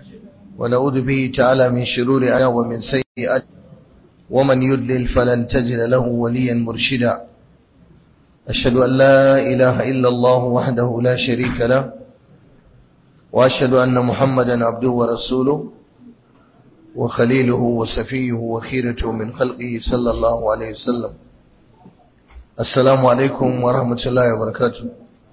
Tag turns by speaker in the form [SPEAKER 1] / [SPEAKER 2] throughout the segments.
[SPEAKER 1] ونعوذ به تعالى من شرور أنا ومن سيئات ومن يدلل فلن تجد له وليا مرشدا أشهد أن لا إله إلا الله وحده لا شريك له وأشهد أن محمدا عبده ورسوله وخليله وسفيه وخيرته من خلقه صلى الله عليه وسلم السلام عليكم ورحمة الله وبركاته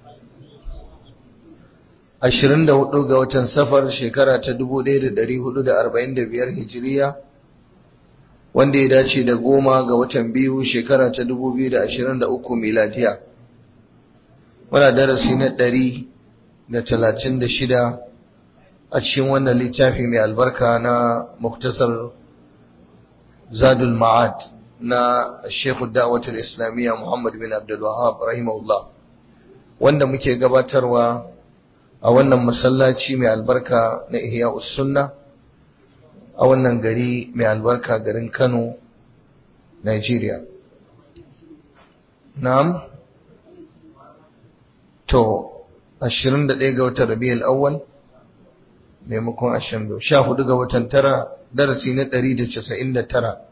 [SPEAKER 1] ashirin da hudu ga watan safar shekara ta dubu ɗaya da ɗari hudu da arba'in da biyar hijiriya wanda ya dace da goma ga watan biyu shekara ta dubu biyu da ashirin da uku miladiya muna darasi na ɗari da talatin da shida a cikin wannan littafi mai albarka na muktasar zadul ma'ad na shekhu da'watul islamiyya muhammad bin abdul wahab rahimahullah wanda muke gabatarwa a wannan masallaci mai albarka na ihya sunna a wannan gari mai albarka garin kano nigeria na'am to 21 ga watan rabi'ul awwal maimakon 22 14 ga watan tara darasi na 199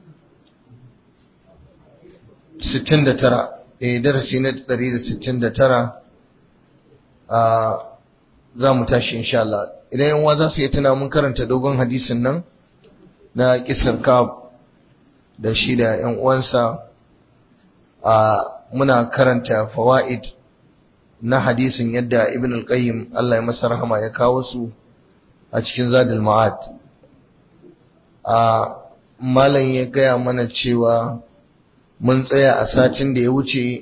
[SPEAKER 1] 69 eh darasi na 169 a za mu tashi insha Allah idan yan za su yi tuna mun karanta dogon hadisin nan na kisar kab da shi da yan uwansa a muna karanta fawaid na hadisin yadda ibn al-qayyim Allah ya masa rahama ya kawo su a cikin zadul ma'ad a malam ya gaya mana cewa mun tsaya a satin da ya wuce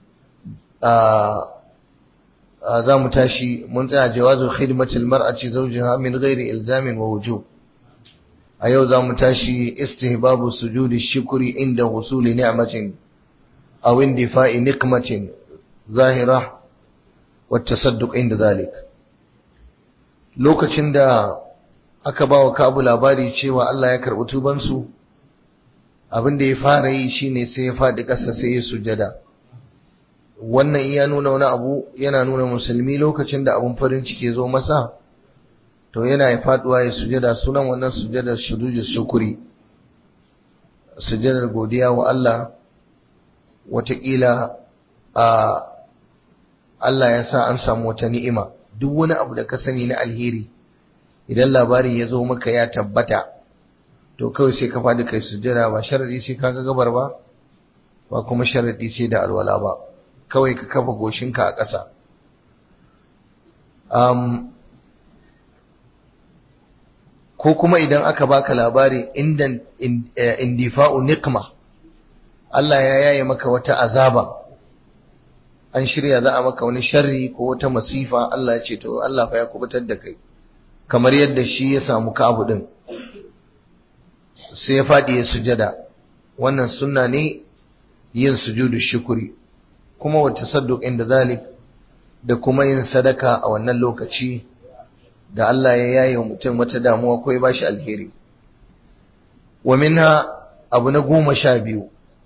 [SPEAKER 1] a za mu tashi mun tsaya jawazu khidmatil mar'ati zawjiha min ghairi ilzamin wa wujub a yau za mu tashi istihbabu sujudi shukri inda husuli ni'matin aw indifa'i niqmatin zahira wa tasadduq inda zalik lokacin da aka bawa Kabu labari cewa Allah ya karɓi tubansu abin da ya fara yi shine sai ya faɗi ƙasa sai ya sujada wannan iya nuna wani abu yana nuna musulmi lokacin da abun farin ciki zo masa to yana ya faduwa ya sujada sunan wannan sujadar shudujus shukuri sujadar godiya wa Allah watakila a Allah ya sa an samu wata ni'ima duk wani abu da ka sani na alheri idan labarin ya zo maka ya tabbata to kawai sai ka faɗi kai sujada ba sharadi sai ka ga gabar ba ba kuma sharadi sai da alwala ba kawai ka kafa goshinka a ƙasa um, ko kuma idan aka baka labari inda indifa'u niqma Allah ya yaye maka wata azaba an shirya za a maka wani sharri ko wata masifa Allah ya ce to Allah fa ya kubutar da kai kamar yadda shi ya samu kabu din sai ya faɗi ya sujada wannan sunna ne yin sujudu shukuri kuma wa tasadduq inda zalik da kuma yin sadaka a wannan lokaci da Allah ya yaye mutum wata damuwa ko ya bashi alheri wa minha abu na goma sha biyu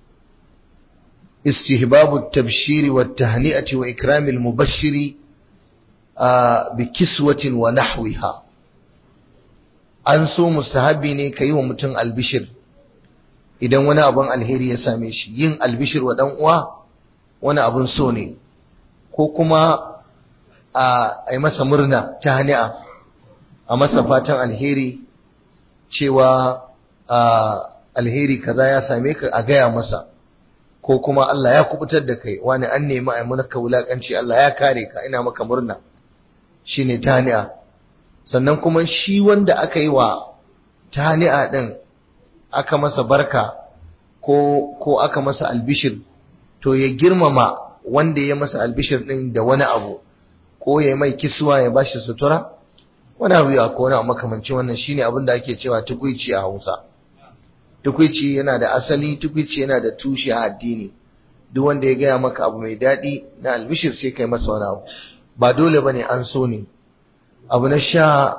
[SPEAKER 1] istihbabu tabshiri wa tahni'ati wa ikrami al-mubashshiri bi kiswatin wa nahwiha an so mustahabi ne kai wa mutum albishir idan wani abun alheri ya same shi yin albishir wa dan uwa wani abun so ne ko kuma a yi masa murna ta hani'a a masa fatan alheri cewa alheri kaza ya same ka a gaya masa ko kuma Allah ya kubutar da kai wani an nemi a maka wulakanci Allah ya kare ka ina maka murna shine ta hani'a sannan kuma shi wanda aka yi wa ta hani'a din aka masa barka ko ko aka masa albishir to ya girmama wanda ya masa albishir din da wani abu ko ya mai kiswa ya bashi sutura wani abu ya ko wani makamanci wannan shine abin da ake cewa tukuici a Hausa tukuici yana da asali tukuici yana da tushe a addini duk wanda ya gaya maka abu mai daɗi na albishir sai kai masa wani abu ba dole bane an so ne abu na sha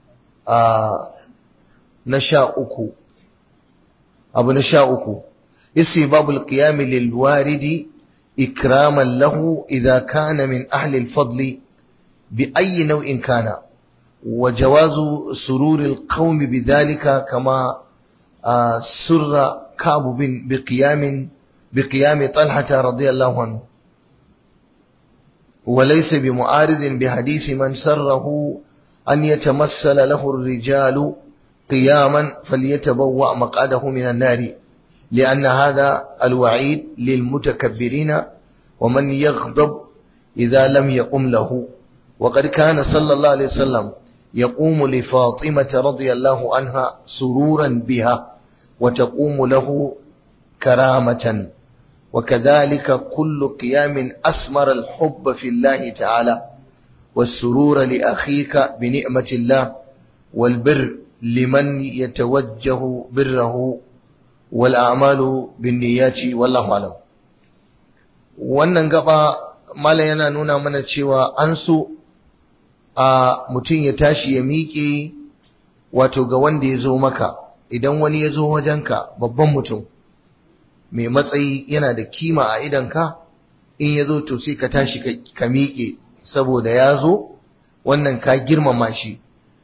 [SPEAKER 1] na sha uku abu na sha uku استحباب القيام للوارد إكراما له إذا كان من أهل الفضل بأي نوع كان وجواز سرور القوم بذلك كما سر كعب بقيام بقيام طلحة رضي الله عنه وليس بمعارض بحديث من سره أن يتمثل له الرجال قياما فليتبوأ مقعده من النار لأن هذا الوعيد للمتكبرين ومن يغضب إذا لم يقم له وقد كان صلى الله عليه وسلم يقوم لفاطمة رضي الله عنها سرورا بها وتقوم له كرامة وكذلك كل قيام أسمر الحب في الله تعالى والسرور لأخيك بنعمة الله والبر لمن يتوجه بره والأعمال بالنيات والله أعلم wannan gaba malam yana nuna mana cewa an so a mutum ya tashi ya miƙe wato ga wanda ya zo maka idan wani ya zo wajenka babban mutum mai matsayi yana da kima a idanka in ya zo to sai ka tashi ka miƙe saboda ya zo wannan ka girmama shi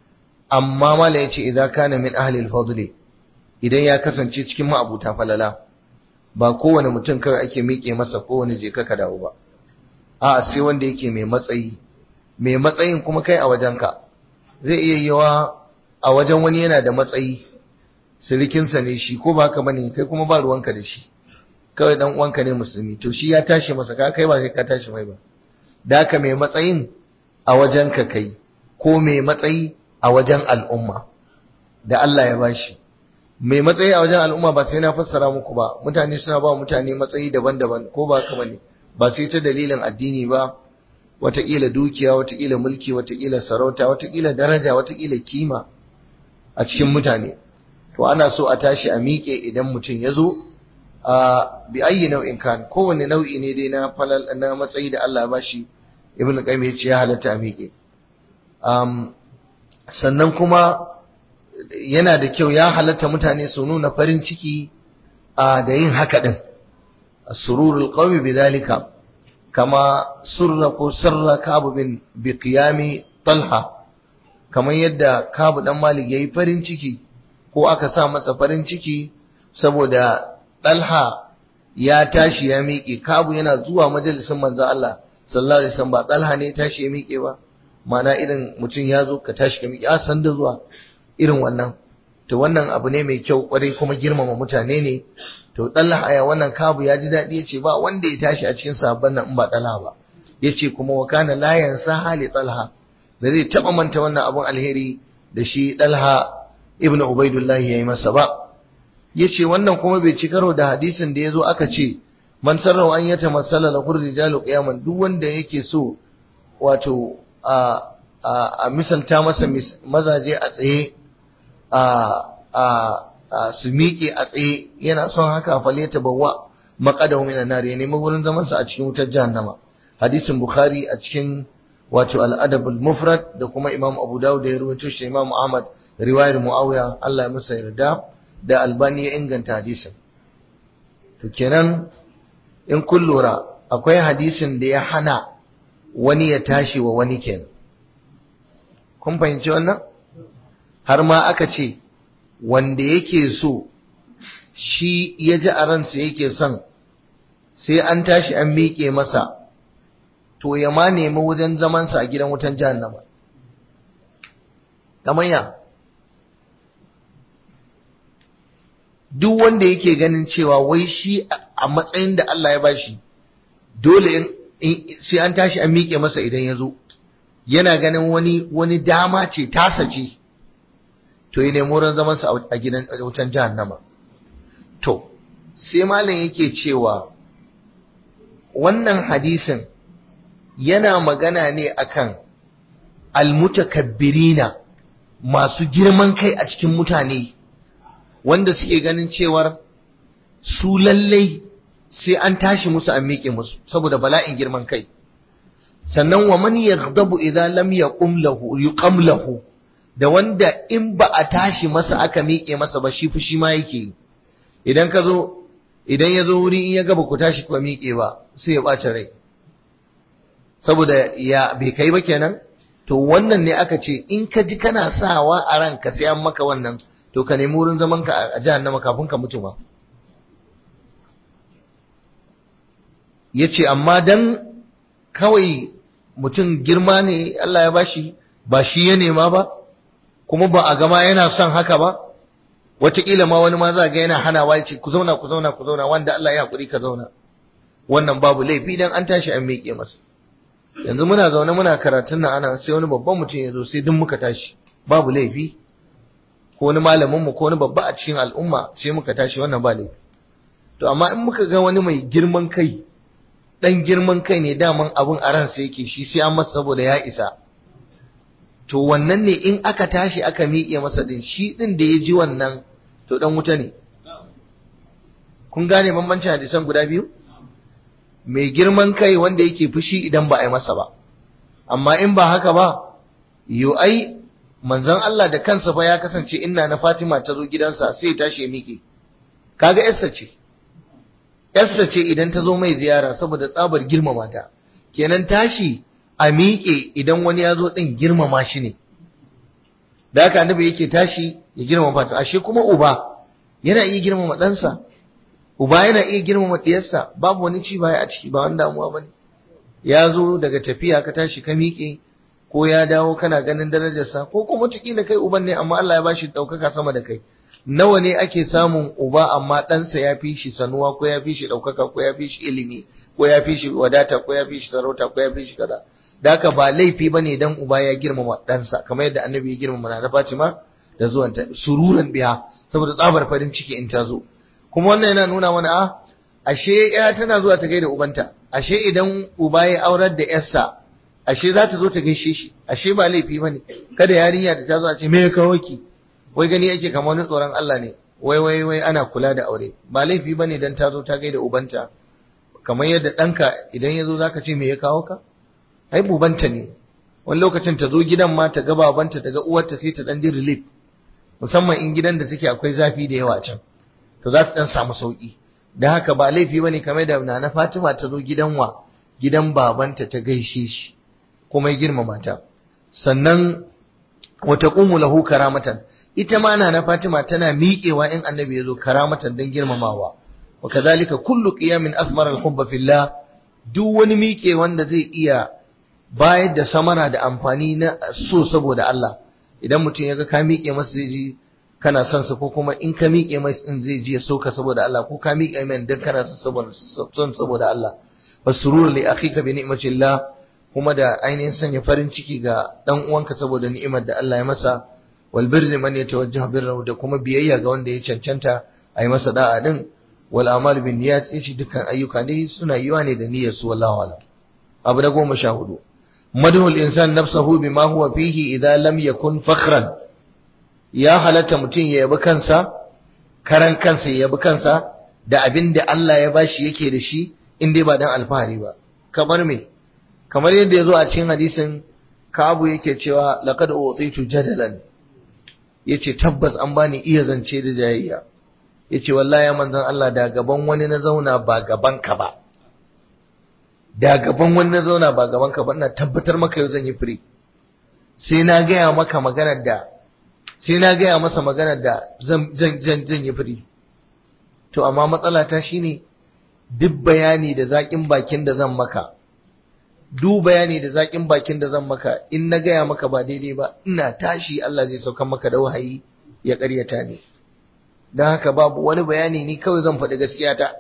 [SPEAKER 1] amma mala ya ce idan kana min ahlil fadli idan ya kasance cikin ma'abuta falala ba kowane mutum kawai ake miƙe masa kowane je ka dawo ba a sai wanda yake mai matsayi mai matsayin kuma kai a wajenka zai iya yawa a wajen wani yana da matsayi sirikinsa ne shi ko ba haka bane kai kuma ba ruwanka da shi kawai dan uwanka ne musulmi to shi ya tashi masa ka kai ba sai ka tashi mai ba da haka mai matsayin a wajenka kai ko mai matsayi a wajen al'umma da Allah ya bashi mai matsayi a wajen al'umma ba sai na fassara muku ba mutane suna ba mutane matsayi daban-daban ko ba haka bane ba sai ta dalilin addini ba wataƙila dukiya wataƙila mulki wataƙila sarauta wataƙila daraja wataƙila kima a cikin mutane to ana so a tashi a miƙe idan mutum ya zo a bi ayyi nau'in kan kowane nau'i ne dai na falal na matsayi da Allah ya bashi ibnu qayyim ya ce ya halatta a miƙe um, sannan kuma yana da kyau ya halatta mutane su nuna farin ciki a da yin haka din sururul qawmi bidhalika kama surra ko sarra kabu bin bi qiyami talha kamar yadda kabu dan malik yayi farin ciki ko aka sa masa farin ciki saboda talha ya tashi ya miƙe kabu yana zuwa majalisin manzo Allah sallallahu alaihi wasallam ba talha ne tashi ya miƙe ba mana irin mutum ya zo ka tashi ka miƙe a san da zuwa irin wannan to wannan abu ne mai kyau kwarai kuma girmama mutane ne to talha aya wannan kabu ya ji daɗi ya ce ba wanda ya tashi a cikin sabon nan in ba talha ba ya ce kuma wa kana la yansa hali talha da zai taɓa manta wannan abun alheri da shi talha ibnu ubaidullah ya yi masa ba ya ce wannan kuma bai ci karo da hadisin da ya zo aka ce man sarrafa an yata masala la kurri jalu qiyaman duk wanda yake so wato a a misalta masa mazaje a tsaye a a su miƙe a tsaye yana son haka fale ta bawa maƙadahu minan nar ya nemi wurin zaman sa a cikin wutar jahannama hadisin bukhari a cikin wato al-adab al-mufrad da kuma imam abu dawud da ya rawaito shi imam ahmad riwayar muawiya Allah ya masa yarda da albani ya inganta hadisin to kenan in kun lura akwai hadisin da ya hana wani ya tashi wa wani kenan kun fahimci wannan har ma aka ce wanda yake so shi ya ji a ransa yake son sai an tashi an miƙe masa to ya ma nemi wajen zamansa a gidan wutan jahannama kamanya duk wanda yake ganin cewa wai shi a matsayin da Allah ya bashi dole sai an tashi an miƙe masa idan ya zo yana ganin wani wani dama ce tasa ce to ya nemi wurin zamansa a gidan wutan jahannama to sai malam yake cewa wannan hadisin yana magana ne akan almutakabbirina masu girman kai a cikin mutane wanda suke ganin cewar su lallai sai an tashi musu an miƙe musu saboda bala'in girman kai sannan wa man yaghdabu idza lam yaqum lahu yuqam lahu da wanda in ba a tashi masa aka miƙe masa ba shi fushi ma yake idan ka zo idan ya zo wuri in ya gaba ku tashi ku miƙe ba sai ya ɓace rai saboda ya bai kai ba kenan to wannan ne aka ce in ka ji kana sawa a ranka sai an maka wannan to ka nemi wurin zaman ka a jahannama kafin ka mutu ma yace amma dan kawai mutum girma ne Allah ya bashi ba shi ya nema ba kuma ba a gama yana son haka ba wataƙila ma wani ma za ga yana hanawa ya ce ku zauna ku zauna ku zauna wanda Allah ya haƙuri ka zauna wannan babu laifi dan an tashi an miƙe masa yanzu muna zaune muna karatun nan ana sai wani babban mutum ya zo sai duk muka tashi babu laifi ko wani malamin mu ko wani babba a cikin al'umma sai muka tashi wannan ba laifi to amma in muka ga wani mai girman kai dan girman kai ne daman abun a ransa yake shi sai an masa saboda ya isa to wannan ne in aka tashi aka miƙe masa din shi din da ya ji wannan to dan wuta ne kun gane bambancin hadisan guda biyu mai girman kai wanda yake fushi idan ba a yi masa ba amma in ba haka ba yo ai manzon Allah da kansa fa ya kasance inna na Fatima ta zo gidansa sai tashi ya miƙe kaga yarsa ce yarsa ce idan ta zo mai ziyara saboda tsabar girmama ta kenan tashi a miƙe idan wani ya zo ɗin girmama shi ne da haka annabi yake tashi ya girmama ta ashe kuma uba yana iya girmama ɗansa uba yana iya girmama ɗiyarsa babu wani ci baya a ciki ba wani damuwa ba ne ya zo daga tafiya ka tashi ka miƙe ko ya dawo kana ganin darajarsa ko kuma wataƙila kai uban ne amma Allah ya bashi ɗaukaka sama da kai nawa ne ake samun uba amma ɗansa ya fi shi sanuwa ko ya fi shi ɗaukaka ko ya fi shi ilimi ko ya fi shi wadata ko ya fi shi sarauta ko ya fi shi kaza da haka ba laifi ba ne dan uba ya girmama ɗansa kamar yadda annabi ya girmama na Fatima da zuwanta sururan biya saboda tsabar farin ciki in ta zo kuma wannan yana nuna mana a ashe ya tana zuwa ta gaida ubanta ashe idan uba ya aurar da yarsa ashe za ta zo ta gaishe shi ashe ba laifi ba ne kada yarinya da ta zo a ce me ya kawo ki wai gani yake kamar wani tsoron Allah ne wai wai wai ana kula da aure ba laifi ba ne dan ta zo ta gaida ubanta kamar yadda ɗanka idan ya zo za ka ce me ya kawo ka ai bubanta ne wani lokacin ta zo gidan ma ta ga babanta ta ga uwarta sai ta dan ji relief musamman in gidan da take akwai zafi da yawa can to za ta dan samu sauki dan haka ba laifi bane kamar da Nana Fatima ta zo gidan wa gidan babanta ta gaishe shi kuma ya girmama ta sannan wa taqumu lahu karamatan ita ma Nana Fatima tana miƙewa in annabi ya zo karamatan dan girmamawa wa kadhalika kullu qiyamin asmara al-hubba fillah duk wani miƙe wanda zai iya bayar da samara da amfani na so saboda Allah idan mutum ya ga ka miƙe masa zai ji kana son sa ko kuma in ka miƙe masa in zai ji ya soka saboda Allah ko ka miƙe mai dan kana son saboda Allah fasurur li akhika bi ni'matillah kuma da ainihin sanya farin ciki ga dan uwanka saboda ni'imar da Allah ya masa wal birri man yatawajjahu birrahu da kuma biyayya ga wanda ya cancanta a yi masa da'a din wal amal bin niyyat yace dukkan ayyuka ne suna yiwa ne da niyyar su wallahu alam abu na goma sha hudu madhul insan nafsahu bima huwa fihi idza lam yakun fakhran ya halatta mutum ya yabi kansa karan kansa ya yabi kansa da abin da Allah ya bashi yake da shi in dai ba dan alfahari ba kamar me kamar yadda ya zo a cikin hadisin Ka'abu yake cewa laqad utitu jadalan yace tabbas an bani iya zance da jayayya yace wallahi ya manzon Allah da gaban wani na zauna ba gaban ka ba da gaban wani na zauna ba gaban ka ba ina tabbatar maka yau zan yi firi sai na gaya maka maganar da sai na gaya masa maganar da zan zan zan yi firi to amma matsala ta shine duk bayani da zakin bakin da zan maka duk bayani da zakin bakin da zan maka in na gaya maka ba daidai ba ina tashi Allah zai sauka maka da wahayi ya ƙaryata ni don haka babu wani bayani ni kawai zan faɗi gaskiya ta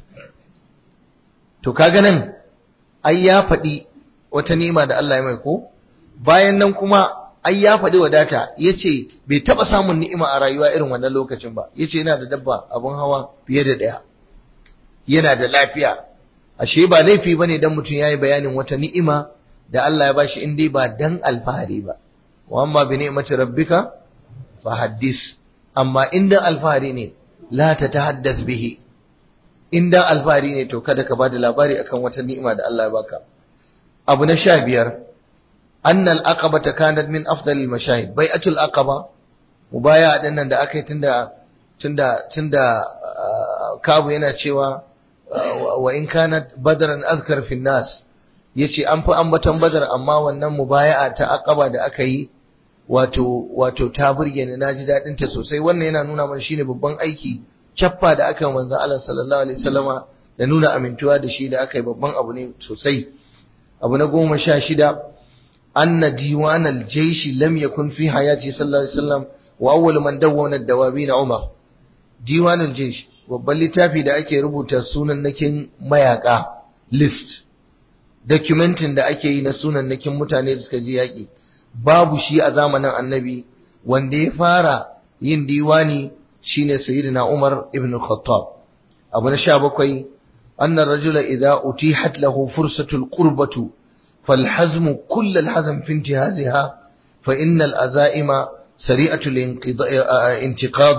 [SPEAKER 1] to kaga nan ai ya faɗi wata nima da Allah ya mai ko bayan nan kuma ai ya faɗi wadata ya ce bai taɓa samun ni'ima a rayuwa irin wannan lokacin ba ya ce yana da dabba abun hawa fiye da ɗaya yana da lafiya ashe ba laifi bane dan mutum yayi bayanin wata ni'ima da Allah ya bashi in dai ba dan alfahari ba wa amma bi ni'mati rabbika fa haddis amma in dan alfahari ne la ta tahaddas bihi in dan alfahari ne to kada ka bada labari akan wata ni'ima da Allah ya baka abu na sha biyar annal aqabata kanat min afdalil mashahid bai'atul aqaba mubaya din nan da aka yi tunda tunda tunda kabu yana cewa wa in kanat badran azkar fi nas yace an fi ambaton badar amma wannan mubaya'a ta aqaba da aka yi wato wato ta burge ni naji dadin ta sosai wannan yana nuna mana shine babban aiki cappa da aka yi manzon Allah sallallahu alaihi wasallama da nuna amintuwa da shi da aka yi babban abu ne sosai abu na goma sha shida anna diwan al-jaysh lam yakun fi hayati sallallahu alaihi wasallam wa awwal man dawwana ad-dawabin Umar diwan al-jaysh babban littafi da ake rubuta sunannakin mayaka list documentin da ake yi na sunannakin mutane da suka je yaki babu shi a zamanin annabi wanda ya fara yin diwani shine sayyidina Umar ibn Khattab abu na 17 anna ar-rajula idha utihat lahu fursatul qurbatu falhazmu kull al-hazm fi intihaziha fa inna al-azaima سريعة الانتقاض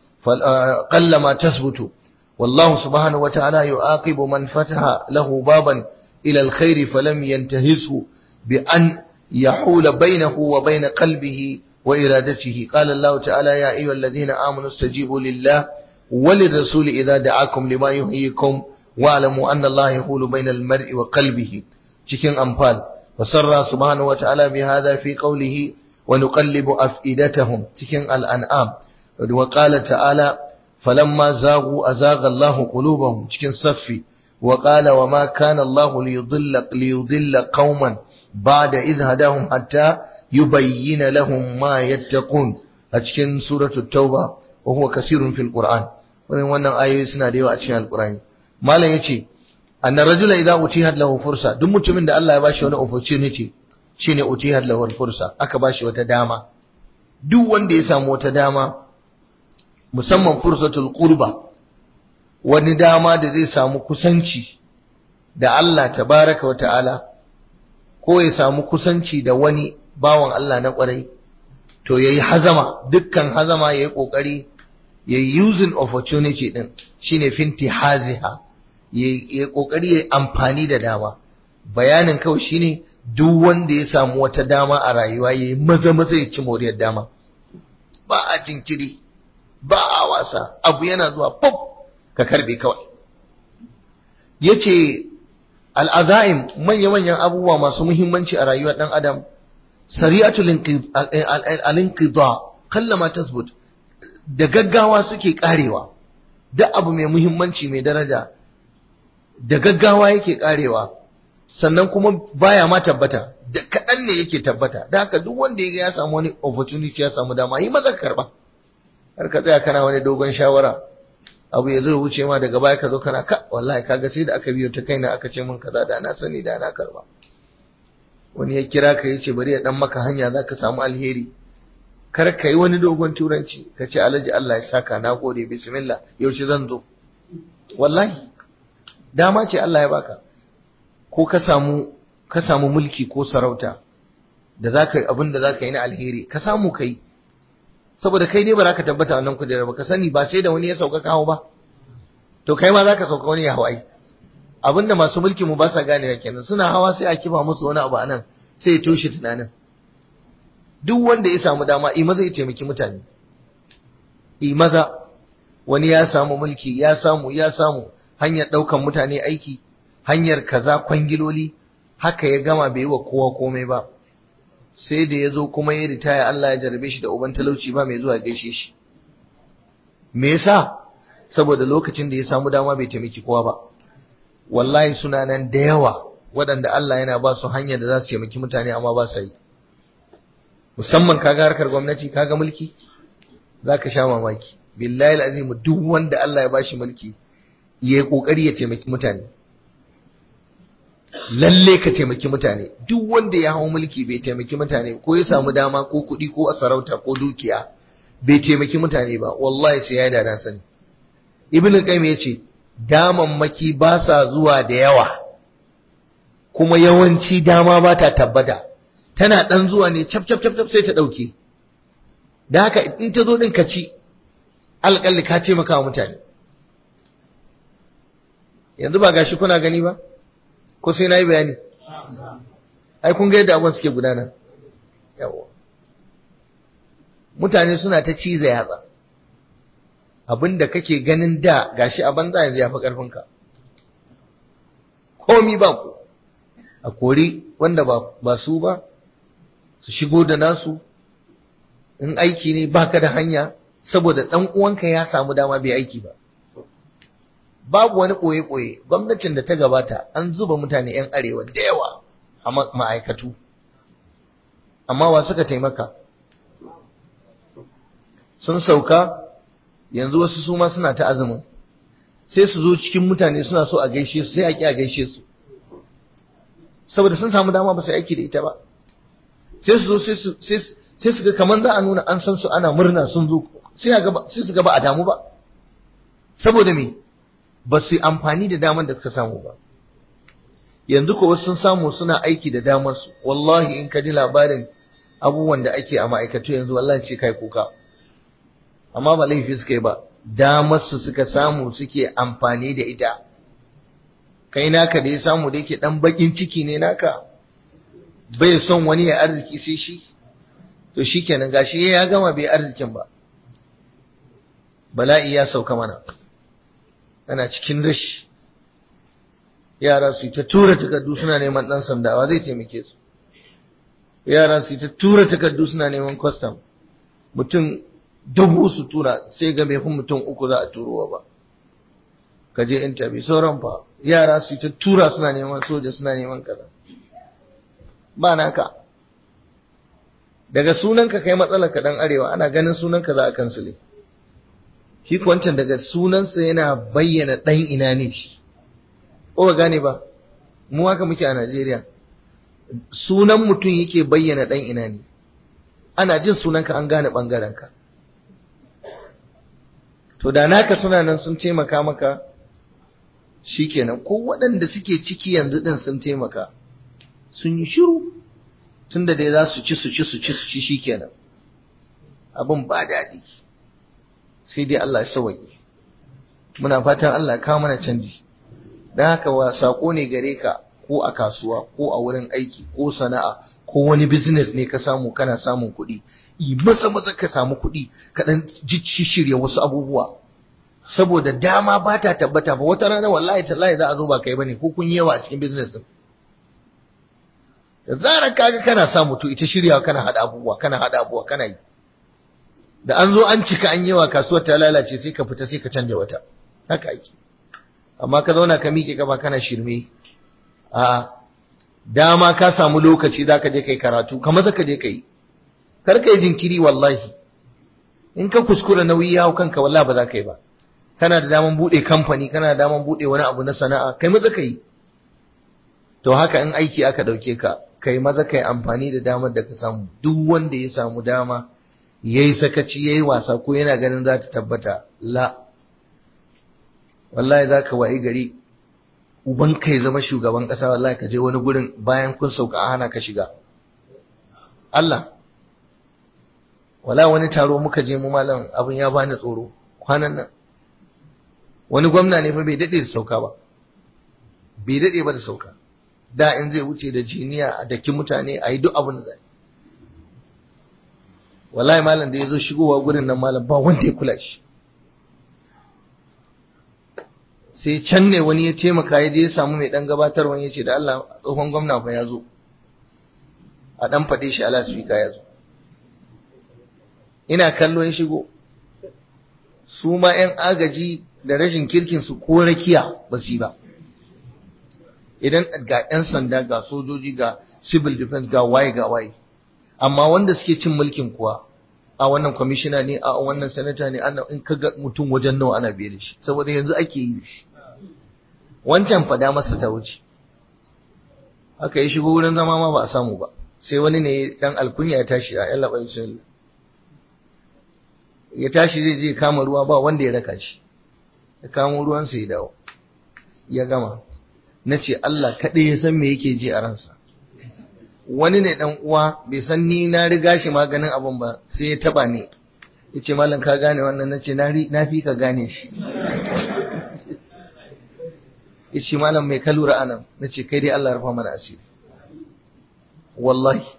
[SPEAKER 1] قل ما تثبت والله سبحانه وتعالى يعاقب من فتح له بابا إلى الخير فلم ينتهزه بأن يحول بينه وبين قلبه وإرادته قال الله تعالى يا أيها الذين آمنوا استجيبوا لله وللرسول إذا دعاكم لما يحييكم واعلموا أن الله يحول بين المرء وقلبه cikin amfal fasarra subhanahu wa ta'ala bi hadha fi qawlihi ونقلب أفئدتهم تكن الأنعام وقال تعالى فلما زاغوا أزاغ الله قلوبهم تكن صفي وقال وما كان الله ليضل, ليضل قوما بعد إذ هداهم حتى يبين لهم ما يتقون تكن سورة التوبة وهو كثير في القرآن wannan ayoyi suna da yawa a cikin alkurani malam yace anna rajula idza utihat lahu fursa duk mutumin da Allah ya bashi wani opportunity shine utihar lawal fursa aka bashi wata dama duk wanda ya samu wata dama musamman fursatul qurba wani dama da zai samu kusanci da Allah tabaraka wa ta'ala ko ya samu kusanci da wani bawan Allah na kwarai to yayi hazama dukkan hazama yayi kokari yayi using opportunity din shine finti haziha yayi kokari yayi amfani da dama bayanin kawai shine duk wanda ya samu wata dama a rayuwa ya yi maza maza ya ci moriyar dama ba a jinkiri ba a wasa abu yana zuwa pop ka karbe kawai ya ce al'aza'im manya-manyan abubuwa masu muhimmanci a rayuwar ɗan adam sari'atul alinqida kallama tasbut da gaggawa suke karewa duk abu mai muhimmanci mai daraja da gaggawa yake karewa sannan kuma baya ma tabbata da kaɗan ne yake tabbata da haka duk wanda ya samu wani opportunity ya samu dama yi maza karba har ka tsaya kana wani dogon shawara abu ya zo wuce ma daga baya ka zo kana ka wallahi kaga sai da aka biyo ta kaina aka ce min kaza da na sani da na karba wani ya kira ka yace bari ya dan maka hanya zaka samu alheri kar ka yi wani dogon turanci ka ce alhaji Allah ya saka na gode bismillah yaushe zan zo wallahi dama ce Allah ya baka ko ka samu ka samu mulki ko sarauta da zaka yi abin da zaka yi na alheri ka samu kai saboda kai ne ba za ka tabbata wannan kujera ba ka sani ba sai da wani ya sauka kawo ba to kai ma za ka sauka wani ya hawai abinda masu mulki mu ba sa ganewa kenan suna hawa sai a kifa musu wani abu anan sai ya toshe tunanin duk wanda ya samu dama i maza ya taimaki mutane i maza wani ya samu mulki ya samu ya samu hanyar ɗaukan mutane aiki hanyar kaza kwangiloli haka ya gama bai yi wa kowa komai ba sai da ya zo kuma ya ritaya Allah ya jarabe shi da uban talauci ba mai zuwa gaishe shi me yasa saboda lokacin da ya samu dama bai taimaki kowa ba wallahi suna nan da yawa waɗanda Allah yana ba su hanyar da za su taimaki mutane amma ba su yi musamman kaga harkar gwamnati kaga mulki za ka sha mamaki billahi azim duk wanda Allah ya bashi mulki ya yi kokari ya taimaki mutane lalle ka taimaki mutane duk wanda ya hau mulki bai taimaki mutane ko ya samu dama ko kuɗi ko a sarauta ko dukiya bai taimaki mutane ba wallahi sai ya da sani ibnu qayyim yace damammaki ba sa zuwa da yawa kuma yawanci dama ba ta tabbata tana dan zuwa ne cap cap cap sai ta dauke da haka in ta zo din ka ci alƙalli ka taimaka wa mutane yanzu ba gashi kuna gani ba ko sai na yi bayani ai kun ga yadda abubuwan suke gudana yawa mutane suna ta ciza yatsa abinda kake ganin da gashi a banza yanzu ya fi ƙarfinka komi ba ku a kori wanda ba su ba su shigo da nasu in aiki ne baka da hanya saboda ɗan uwanka ya samu dama bai aiki ba babu wani ɓoye-ɓoye gwamnatin da ta gabata an zuba mutane 'yan arewa da yawa a ma'aikatu amma wa suka taimaka sun sauka yanzu wasu su ma suna ta azumin sai su zo cikin mutane suna so a gaishe su sai a ƙi a gaishe su saboda sun samu dama ba su aiki da ita ba sai su zo sai su ga kamar za a nuna an san su ana murna sun zo sai su ga ba a damu ba saboda me ba su amfani da damar da suka samu ba yanzu ko sun samu suna aiki da damar su wallahi in ka ji labarin abubuwan da ake a ma'aikatu yanzu wallahi ce kai kuka amma ba laifi suka yi ba damar su suka samu suke amfani da ita kai naka da ya samu da yake dan bakin ciki ne naka bai son wani ya arziki sai shi to shikenan gashi ya gama bai arzikin ba bala'i ya sauka mana ana cikin rashi yara su ta tura takardu suna neman dan sandawa zai taimake su yara su ta tura takardu suna neman custom mutum dubu su tura sai ga bai mutum uku za a turowa ba ka je interview sauran fa yara su ta tura suna neman soja suna neman kaza ba naka daga sunanka kai matsalar ka dan arewa ana ganin sunanka za a kansile shi wancan daga sunansa yana bayyana dan ina ne shi ko ba gane ba mu haka muke a Najeriya sunan mutum yake bayyana dan ina ne ana jin sunanka an gane bangaren ka to da naka suna nan sun taimaka maka shikenan ko waɗanda suke ciki yanzu din sun taimaka sun yi shiru tunda dai za su ci su ci su ci su ci shikenan abin ba daɗi sai dai Allah ya sauke muna fatan Allah kawo mana canji dan haka wa sako ne gare ka ko a kasuwa ko a wurin aiki ko sana'a ko wani business ne ka samu kana samun kuɗi yi maza maza ka samu kuɗi ka dan shirya wasu abubuwa saboda dama ba ta tabbata ba wata rana wallahi tallahi za a zo ba kai bane ko kun yi yawa a cikin business din da zarar kaga kana sa mutu ita shiryawa kana hada abubuwa kana hada abubuwa kana yi da an zo an cika an yawa kasuwar ta lalace sai ka fita sai ka canja wata haka ake amma ka zauna ka miƙe gaba kana shirme a dama ka samu lokaci za ka je kai karatu ka maza ka je kai kar ka yi jinkiri wallahi in ka kuskura nauyi ya hau kanka wallahi ba za ka yi ba kana da daman buɗe kamfani kana da daman buɗe wani abu na sana'a kai maza ka yi to haka in aiki aka ɗauke ka kai maza kai amfani da damar da ka samu duk wanda ya samu dama yayi sakaci yayi wasa ko yana ganin za ta tabbata la wallahi zaka wayi gari uban kai zama shugaban kasa wallahi ka je wani gurin bayan kun sauka a hana ka shiga Allah wala wani taro muka je mu malam abin ya bani tsoro kwanan nan wani gwamna ne fa bai dade da sauka ba bai dade ba da sauka da in zai wuce da jiniya a daki mutane a yi duk abin da zai wallahi malam da ya zo shigowa gurin nan malam ba wanda ya kula shi sai can ne wani ya taimaka ya je ya samu mai dan gabatarwa ya ce da Allah tsohon gwamna fa ya zo a dan faɗe shi ala speaker ya zo ina kallo ya shigo su ma 'yan agaji da rashin kirkin su ko rakiya ba su yi ba idan ga 'yan sanda ga sojoji ga civil defense ga waye ga waye amma wanda suke cin mulkin kuwa a wannan kwamishina ne a wannan sanata ne ana in kaga mutum wajen nawa ana biye da shi saboda yanzu ake yi shi wancan fada masa ta wuce haka ya shigo wurin zama ma ba a samu ba sai wani ne dan alkunya ya tashi a yalla bai sun ya tashi zai je kama ruwa ba wanda ya raka shi ya kamo ruwan sa ya dawo ya gama na ce Allah kaɗai ya san me yake ji a ransa wani ne dan uwa bai san ni na riga shi maganin abun ba sai ya taba ni yace mallam ka gane wannan nace na na fi ka gane shi yace mallam mai kalura anan nace kai dai Allah ya rufa mana asiri wallahi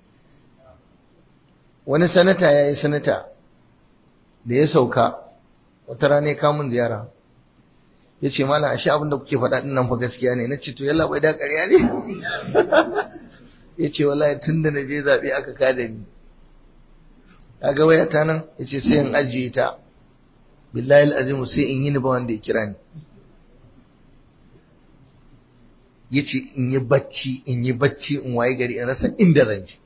[SPEAKER 1] wani sanata yayi sanata da ya sauka wata rana ya kamun ziyara ya ce malam ashe abin da kuke faɗa ɗin nan fa gaskiya ne na ce to yalla bai da ƙarya ne ya ce wallahi tun da na je zaɓe aka kada ni kaga waya ta nan ya ce sai in ajiye ta billahi al'azimu sai in yi ni ba wanda ya kira ni ya ce in yi bacci in yi bacci in waye gari in rasa inda zan je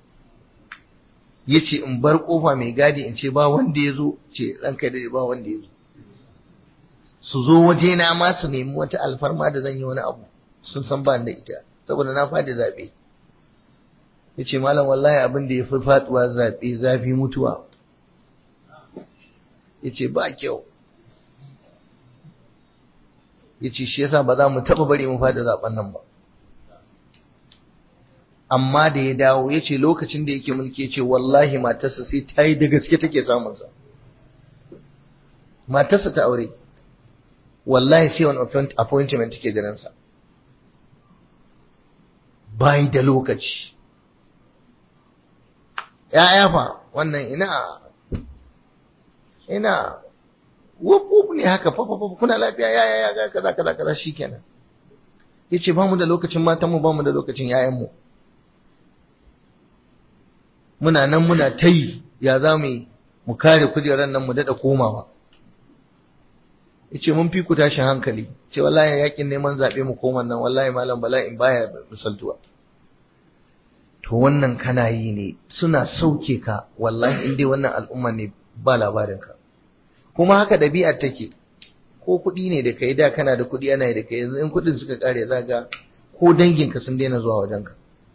[SPEAKER 1] ya ce in bar kofa mai gadi in ce ba wanda ya zo ce ranka da ba wanda ya zo su zo waje na ma su nemi wata alfarma da zan yi wani abu sun san ba da ita saboda na fadi zaɓe ya ce malam wallahi abin da ya fi faɗuwa zaɓe zafi mutuwa ya ce ba kyau ya ce shi yasa ba za mu taɓa bari mu faɗi zaɓen nan ba amma da ya dawo ya ce lokacin da yake mulki ya ce wallahi matarsa sai ta yi da gaske take samunsa matarsa ta aure wallahi sai wani appointment take jiransa bai da lokaci ya fa wannan ina ina wuf wuf ne haka fa fa kuna lafiya ya ya ya kaza kaza kaza shikenan yace ba mu da lokacin matan mu ba mu da lokacin yayan mu muna nan muna tayi ya za mu mu kare kujerar nan mu dada komawa yace mun fi ku tashin hankali ce wallahi yakin neman zabe mu koman nan wallahi malam bala'in baya misaltuwa to wannan kana yi ne suna sauke ka wallahi in dai wannan al'umma ne ba labarin ka kuma haka ɗabi'ar take ko kuɗi ne da kai da kana da kuɗi ana yi da kai yanzu in kuɗin suka kare za ga ko danginka sun daina zuwa wajenka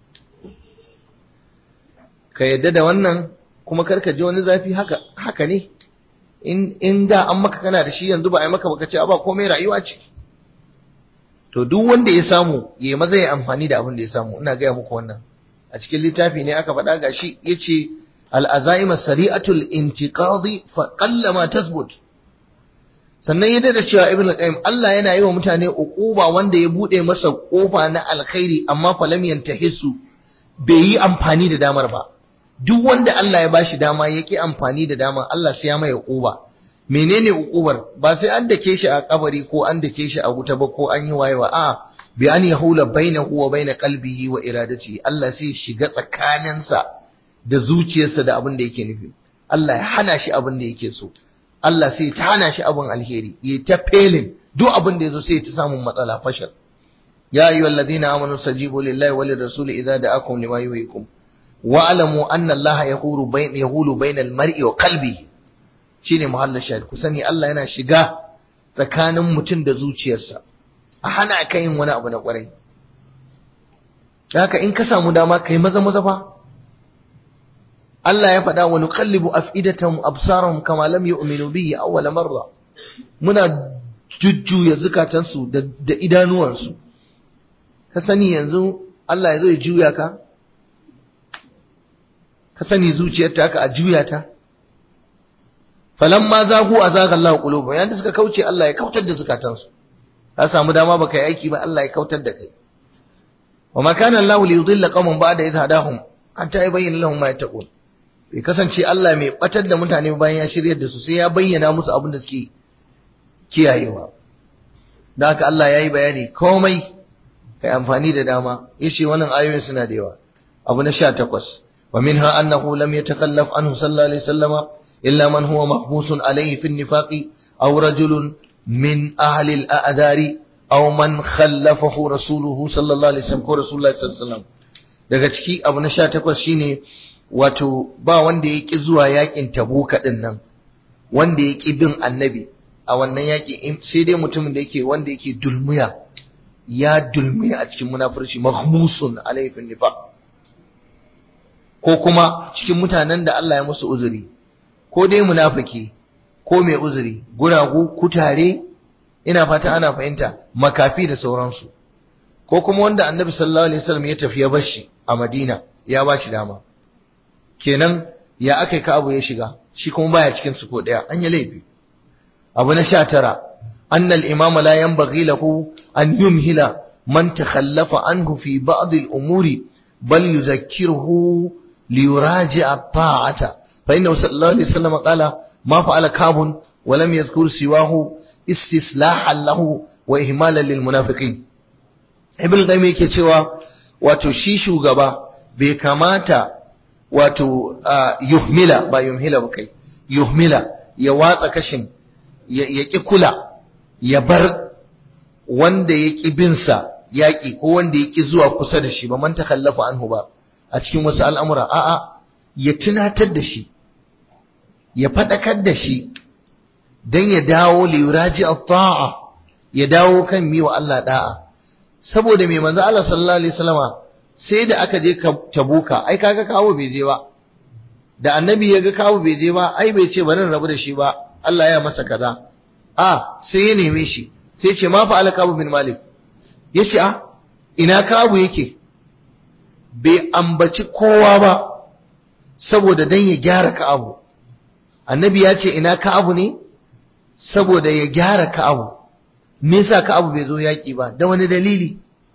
[SPEAKER 1] ka yadda da wannan kuma karka ji wani zafi haka haka ne in in da an maka kana da shi yanzu ba a yi maka baka ce ba komai rayuwa ce to duk wanda ya samu ya maza ya amfani da abin da ya samu ina gaya muku wannan a cikin littafi ne aka faɗa gashi yace al-azaima sari'atul intiqadi fa qallama tasbut sannan yadda da cewa ibn al-qayyim Allah yana yi wa mutane uquba wanda ya bude masa kofa na alkhairi amma fa lam yantahisu bai yi amfani da damar ba duk wanda Allah ya bashi dama yake amfani da dama Allah sai ya mai uquba menene uqubar ba sai an dake shi a kabari ko an dake shi a wuta ba ko an yi wayewa a bi an yahula bainahu wa bain qalbihi wa iradatihi Allah sai shiga tsakaninsa da zuciyarsa da abin da yake nufi Allah ya hana shi abin da yake so Allah sai ta hana shi abin alheri ya ta felin duk abin da yazo sai ta samun matsala fashal ya ayyuhal ladina amanu sajibu lillahi wa lirrasuli idza da'akum lima yuhyikum wa alamu anna Allah yahulu bain yahulu bainal mar'i wa qalbihi shine muhallin shahid ku sani Allah yana shiga tsakanin mutum da zuciyarsa a hana ka yin wani abu na kwarai haka in ka samu dama kai maza maza fa Allah ya faɗa wa nuqallibu af'idatahum absarahum kama lam yu'minu bihi awwal marra muna jujjuya zukatansu da, da idanuwansu ka sani yanzu Allah ya zo ya juya ka ka sani zuciyar ta ka a juya ta falamma zagu azaga Allah qulubuhum yanda suka kauce Allah ya kautar da zukatansu ka samu dama baka yi aiki ba Allah ya kautar da kai wa ma kana Allah li yudilla qauman ba'da idh hadahum hatta yubayyana lahum ma yattaqun bai kasance Allah mai batar da mutane bayan ya shiryar da su sai ya bayyana musu abin da suke kiyayewa da haka Allah ya yi bayani komai kai amfani da dama yace wannan ayoyin suna da yawa abu na 18 wa minha annahu lam yatakallaf anhu sallallahu alaihi wasallama illa man huwa mahbusun alayhi fi an-nifaqi aw rajulun min ahli al-a'dari aw man khallafahu rasuluhu sallallahu alaihi wasallam ko rasulullahi sallallahu alaihi wasallam daga ciki abu na 18 shine wato ba wanda ya ƙi zuwa yakin tabuka ɗin nan wanda ya ƙi bin annabi a wannan yaƙi sai dai mutumin da yake wanda yake dulmuya ya dulmuya a cikin munafurci mahmusun alaifin nifa ko kuma cikin mutanen da Allah ya musu uzuri ko dai munafiki ko mai uzuri guragu kutare ina fata ana fahimta makafi da sauransu ko kuma wanda annabi sallallahu alaihi wasallam ya tafi ya bar shi a Madina ya ba shi dama kenan ya aka yi abu ya shiga shi kuma baya cikin su ko daya an yi laifi abu na sha tara annal imam la yanbaghi lahu an yumhila man takhallafa anhu fi ba'd al-umuri bal yuzakkiruhu li yuraji'a ta'ata fa inna sallallahu alaihi wasallam qala ma fa'ala kabun ولم يذكر سواه استصلاحا له وإهمالا للمنافقين ابن القيم yake cewa wato shi shugaba bai kamata wato yuhmila ba yuhmila ba kai yuhmila ya watsa kashin ya ki kula ya bar wanda ya ki binsa yaƙi ko wanda ya ki zuwa kusa da shi ba man takallafa anhu ba a cikin wasu al'amura a'a ya tunatar da shi ya faɗakar da shi don ya dawo liyuraji ta'a ya dawo kan mi wa Allah da'a saboda mai manzo Allah sallallahu alaihi wasallama sai da aka je tabuka ai kaga kawo bai je ba da annabi ya ga kawo bai je ba ai bai ce bari rabu da shi ba Allah ya masa kaza a sai ya neme shi sai ce ma fa alkabu bin malik yace a ina kawo yake bai ambaci kowa ba saboda dan ya gyara ka'abu annabi ya ce ina ka'abu ne saboda ya gyara ka'abu me yasa ka'abu bai zo yaki ba da wani dalili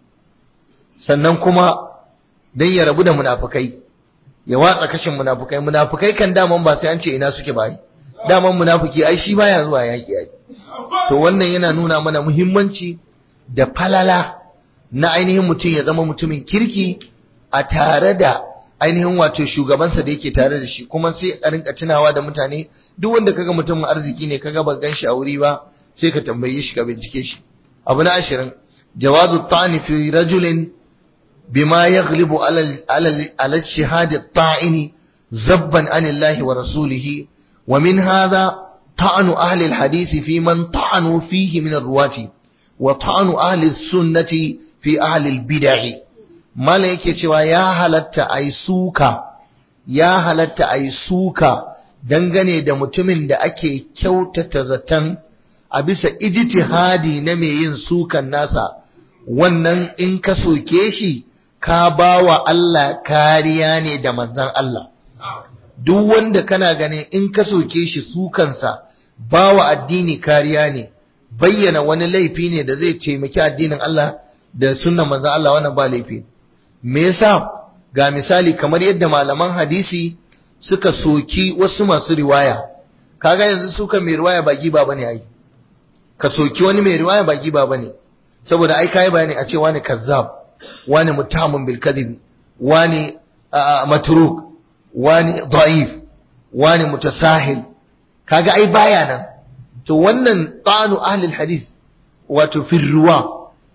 [SPEAKER 1] sannan kuma dan ya rabu da munafukai ya watsa kashin munafukai munafukai kan daman ba sai an ce ina suke bai daman munafiki ai shi baya zuwa yaki ai to wannan yana nuna mana muhimmanci da falala na ainihin mutum ya zama mutumin kirki a tare da ainihin wato shugabansa da yake tare da shi kuma sai a rinka tunawa da mutane duk wanda kaga mutumin arziki ne kaga ban ganshi a wuri ba sai ka tambaye shi ka bincike shi abu na ashirin jawazu ta'ni fi rajulin bima yaghlibu ala ala shahadi ta'ini zabban anillahi wa rasulihi wa min hadha ta'anu ahli alhadith fi man ta'anu fihi min arwati wa ta'anu ahli sunnati fi ahli albid'ah Malam yake cewa ya halatta a yi suka, ya halatta a yi suka dangane da mutumin da ake kyautata zaton a bisa ijtihadi na mai yin sukan nasa, wannan in ka soke shi, ka ba wa Allah kariya ne da manzan Allah. Duk wanda kana ganin in ka soke shi sukansa, ba wa addini kariya ne, bayyana wani laifi ne da zai taimaki addinin Allah da sunan manzan Allah wannan ba laifi. me yasa ga misali kamar yadda malaman hadisi suka soki wasu masu riwaya kaga yanzu suka mai riwaya ba giba bane ai ka soki wani mai riwaya ba giba bane saboda ai kai bayani a ce wani kazzab wani mutamun bil kadhib wani matruk wani da'if wani mutasahil kaga ai baya nan to wannan tanu ahli hadis wato fi ruwa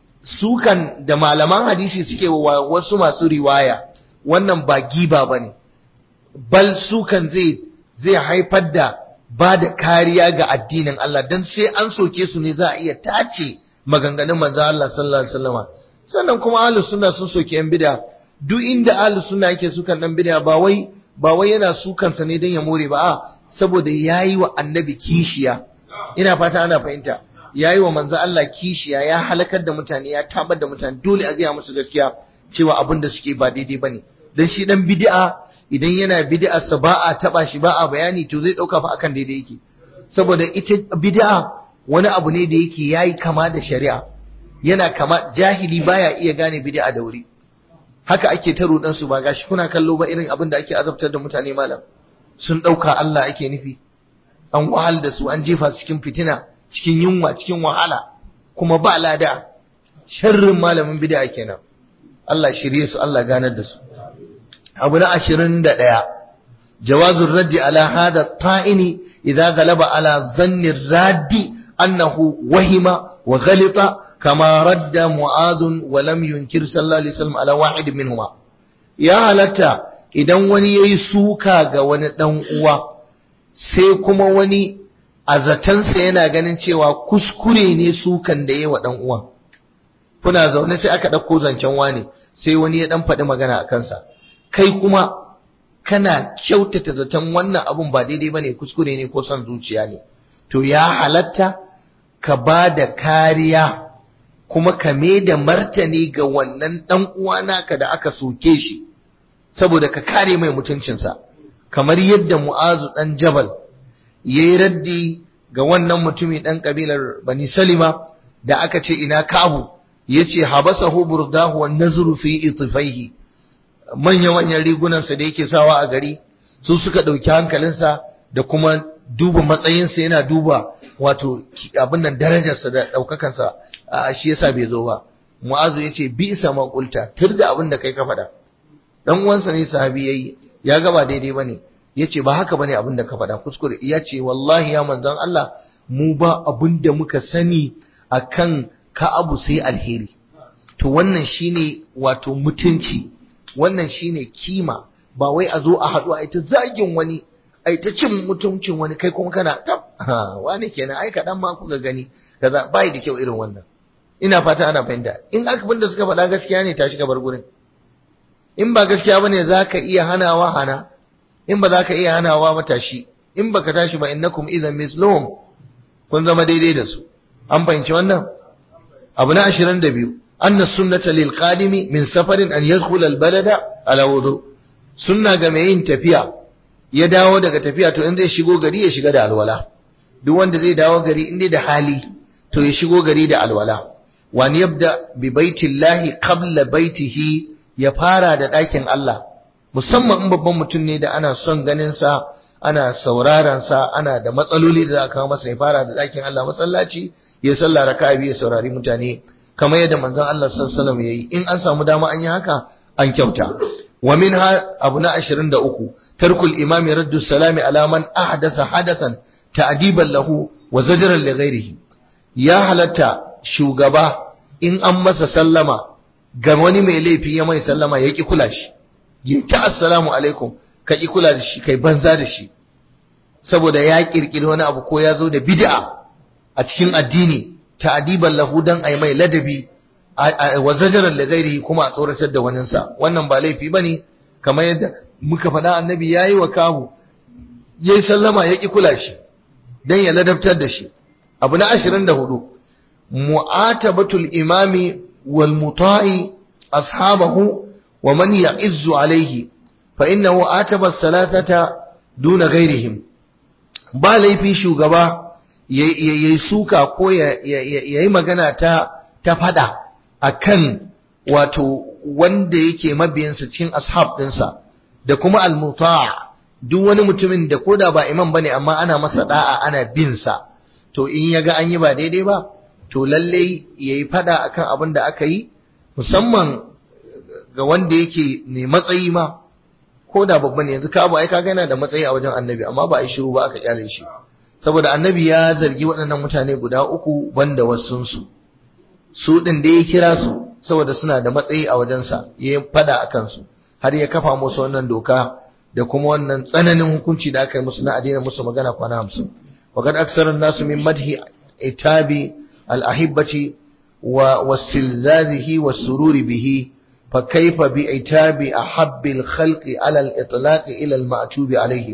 [SPEAKER 1] sukan da malaman hadisi suke wa wasu masu riwaya wannan ba giba ba ne bal sukan zai zai haifar da ba da kariya ga addinin Allah don sai an soke su ne za a iya tace maganganun manzo Allah sallallahu alaihi wasallam sannan kuma ahlus sunna sun soke yan bid'a duk inda ahlus sunna yake sukan dan bid'a ba wai ba wai yana sukan sa ne dan ya more ba a saboda yayi wa annabi kishiya ina fata ana fahimta ya yi wa manzo Allah kishiya ya halakar da mutane ya tabar da mutane dole a gaya musu gaskiya cewa abin da suke ba daidai bane dan shi dan bid'a idan yana bid'a sa ba a taba shi ba a bayani to zai dauka fa akan daidai yake saboda ita bid'a wani abu ne da yake yayi kama da shari'a yana kama jahili baya iya gane bid'a da wuri haka ake ta rudan su ba gashi kuna kallo ba irin abin da ake azabtar da mutane malam sun dauka Allah ake nufi an wahal da su an jefa su cikin fitina cikin yunwa cikin wahala kuma ba lada sharrin malamin bid'a kenan Allah shirye su Allah ganar da su abu na 21 jawazur raddi ala hada ta'ini idza galaba ala zanni raddi annahu wahima wa ghalita kama radda mu'adh wa lam yunkir sallallahu alaihi wasallam ala wahid minhuma ya halatta idan wani yayi suka ga wani dan uwa sai kuma wani a zatansa yana ganin cewa kuskure ne sukan da yi wa ɗan uwan kuna zaune sai aka ɗauko zancen wani sai wani ya ɗan faɗi magana a kansa kai kuma kana kyautata zaton wannan abun ba daidai bane kuskure ne ko son zuciya ne to ya halatta ka ba da kariya kuma ka me da martani ga wannan ɗan uwa naka da aka soke shi saboda ka kare mai mutuncinsa kamar yadda mu'azu ɗan jabal ya yi raddi ga wannan mutumi ɗan ƙabilar bani salima da aka ce ina kabu ya ce habasa burdahu wa nazuru fi itifaihi manya-manyan rigunansa da yake sawa a gari su suka ɗauki hankalinsa da kuma duba matsayinsa yana duba wato abin nan darajarsa da ɗaukakansa shi yasa bai zo ba mu'azu ya ce bi isa maƙulta tur da abin da kai ka faɗa dan uwansa ne sahabi yayi ya ga ba daidai bane yace ba haka bane abin da ka faɗa kuskure ya ce wallahi ya manzon Allah mu ba abin da muka sani akan ka abu sai alheri to wannan shine wato mutunci wannan shine kima ba wai a zo a haɗu a ita zagin wani ai ta cin mutuncin wani kai kuma kana tab wani kenan ai kaɗan ma kuka gani kaza bai da kyau irin wannan ina fata ana fahimta in aka da suka faɗa gaskiya ne tashi ka bar gurin in ba gaskiya bane zaka iya hanawa hana in ba zaka iya hanawa ba tashi in baka tashi ba innakum idan mislum kun zama daidai da su an fahimci wannan abu na 22 anna sunnata lil qadimi min safarin an yadkhula al balada ala wudu sunna ga mai yin tafiya ya dawo daga tafiya to in zai shigo gari ya shiga da alwala duk wanda zai dawo gari in dai da hali to ya shigo gari da alwala wani yabda bi baitillahi qabla baitihi ya fara da ɗakin Allah musamman in babban mutum ne da ana son ganin sa ana sauraron sa ana da matsaloli da za a kawo masa ya fara da ɗakin Allah masallaci ya sallah raka'a biyu ya saurari mutane kamar yadda manzon Allah sallallahu alaihi wasallam yayi in an samu dama an yi haka an kyauta wa minha abu na 23 tarkul imami raddu salami ala man ahdasa hadasan ta'diban lahu wa zajran li ghairihi ya halatta shugaba in an masa sallama ga wani mai laifi ya mai sallama ya ki kula shi ya ta assalamu alaikum ka ki kula da shi kai banza da shi saboda ya kirkiri wani abu ko ya zo da bid'a a cikin addini ta'diban lahu dan ai mai ladabi wa zajaran li ghairihi kuma a tsoratar da waninsa wannan ba laifi bane kamar yadda muka faɗa annabi yayi wa kahu yayi sallama ya ki kula shi dan ya ladabtar da shi abu na 24 mu'atabatul imami wal muta'i ashabahu wa man ya'izzu alayhi fa innahu ataba as-salatata duna ghairihim ba laifi shugaba yayi suka ko yayi magana ta ta fada akan wato wanda yake mabiyansa cikin ashab dinsa da kuma al-muta' duk wani mutumin da koda ba imam bane amma ana masa da'a ana bin sa to in yaga an yi ba daidai ba to lalle yayi fada akan abin da aka yi musamman ga wanda yake ne matsayi ma koda babba ne yanzu ka abu ai kaga yana da matsayi a wajen annabi amma ba a yi shiru ba aka kyale shi saboda annabi ya zargi waɗannan mutane guda uku banda wasunsu su ɗin da ya kira su saboda suna da matsayi a wajensa ya fada a kansu har ya kafa musu wannan doka da kuma wannan tsananin hukunci da aka yi musu na adina musu magana kwana hamsin وقد أكثر الناس من مدح إتاب الأحبة واستلذاذه والسرور به فكيف بإتاب أحب الخلق على الإطلاق إلى المعتوب عليه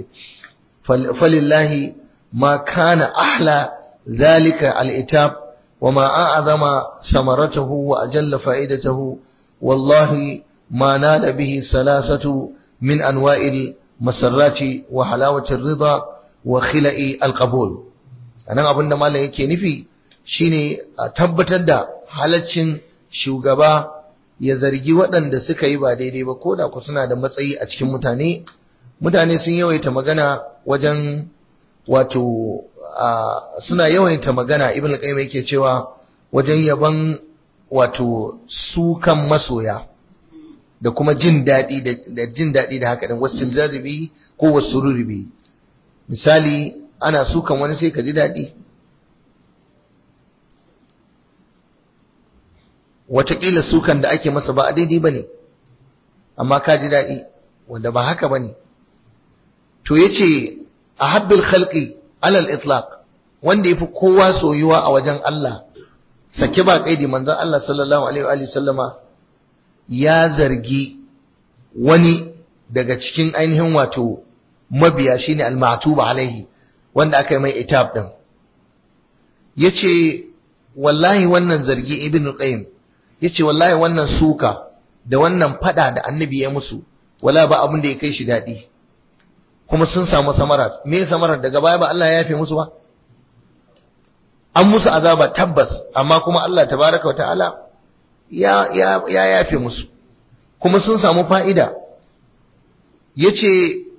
[SPEAKER 1] فلله ما كان أحلى ذلك الإتاب وما أعظم ثمرته وأجل فائدته والله ما نال به ثلاثة من أنواع المسرات وحلاوة الرضا وخلق القبول أنا أبن ما yake nufi shine a tabbatar da halaccin shugaba ya zargi waɗanda suka yi ba daidai ba ko da ku suna da matsayi a cikin mutane mutane sun yawaita magana wajen wato suna yawaita magana ibn al-qayyim yake cewa wajen yaban wato sukan masoya da kuma jin daɗi da jin daɗi da haka din wasil jazibi ko wasururi bi misali ana sukan wani sai ka ji daɗi wataƙila sukan da ake masa ba a daidai ba ne amma ka ji daɗi wanda ba haka ba ne to ya ce a habbil khalqi alal itlaq wanda yafi kowa soyuwa a wajen Allah sake ba kaidi manzon Allah sallallahu alaihi wa sallama ya zargi wani daga cikin ainihin wato mabiya shine al-ma'tub alaihi wanda aka yi mai itab din yace wallahi wannan zargi ibn qayyim yace wallahi wannan suka da wannan fada da annabi ya musu wala ba abin da ya kai shi dadi kuma sun samu samarat me samarat daga baya ba Allah ya yafe musu ba an musu azaba tabbas amma kuma Allah tabaraka wataala ya ya ya yafe musu kuma sun samu fa'ida yace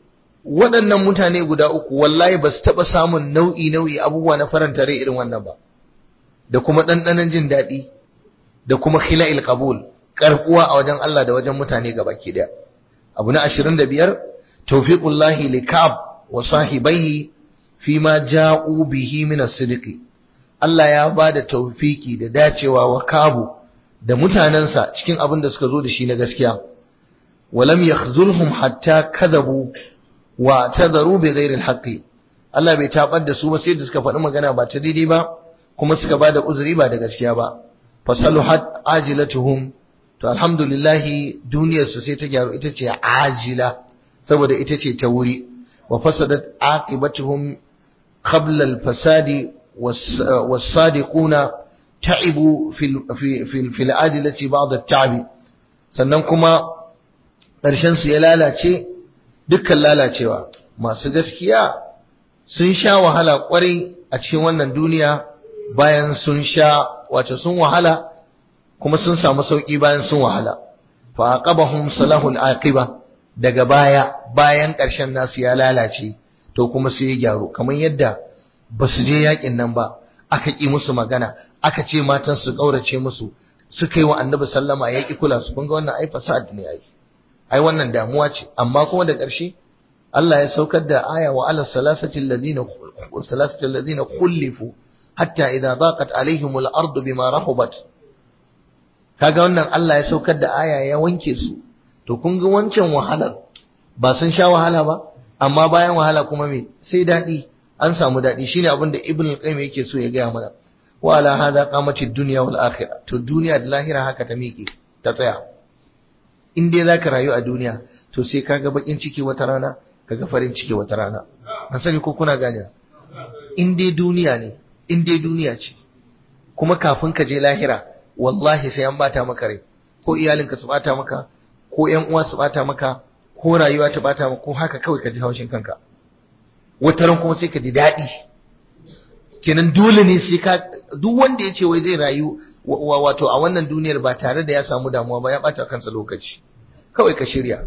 [SPEAKER 1] waɗannan mutane guda uku wallahi ba su taɓa samun nau'i nau'i abubuwa na faranta rai irin wannan ba da kuma ɗanɗanon jin daɗi da kuma khila'il qabul karbuwa a wajen Allah da wajen mutane gabaki daya abu na 25 tawfiqullahi likab wa sahibaihi fima ja'u bihi min as-sidq Allah ya bada tawfiki da dacewa wa kabu da mutanansa cikin abin da suka zo da shi na gaskiya walam yakhzulhum hatta kadhabu wa tadaru bi ghairi al Allah bai tabar da su ba sai da suka faɗi magana ba ta daidai ba kuma suka bada uzuri ba da gaskiya ba fasaluhat ajilatuhum to alhamdulillahi duniyarsu sai ta gyaru ita ce ajila saboda ita ce ta wuri wa fasadat aqibatuhum qabla al-fasadi was-sadiquna ta'ibu fil fil fil ajilati ba'd at-ta'b sannan kuma ƙarshen su ya lalace dukkan lalacewa masu gaskiya sun sha wahala kwarai a cikin wannan duniya bayan sun sha wace sun wahala kuma sun samu sauki bayan sun wahala fa aqabahum salahul aqiba daga baya bayan ƙarshen nasu ya lalace to kuma sai ya gyaru kamar yadda ba su je yakin nan ba aka ki musu magana aka ce matan su kaurace musu suka yi wa annabi sallama ya ki kula su kun ga wannan ai fasad ne ai ai wannan damuwa ce amma kuma da ƙarshe Allah ya saukar da aya wa ala salasati alladhina salasati alladhina khulifu hatta idza daqat alaihimul ardu bima rahubat kaga wannan Allah ya saukar da aya ya wanke su to kun ga wancan wahalar ba sun sha wahala ba amma bayan wahala kuma me sai dadi an samu dadi shine abin da ibn al-qayyim yake so ya gaya mana wa ala hadha qamati ad-dunya wal akhirah to duniya da lahira haka ta miƙe ta tsaya in dai zaka rayu a duniya to sai kaga bakin ciki wata rana kaga farin ciki wata rana an sani ko kuna gane in dai duniya ne in dai duniya ce kuma kafin ka je lahira wallahi sai an bata maka rai ko iyalinka su bata maka ko ƴan uwa su bata maka ko rayuwa ta bata maka ko haka kawai ka ji haushin kanka wata ran kuma sai ka ji daɗi kenan dole ne sai ka duk wanda ya ce wai zai rayu wato a wannan duniyar ba tare da ya samu damuwa ba ya bata kansa lokaci kawai ka shirya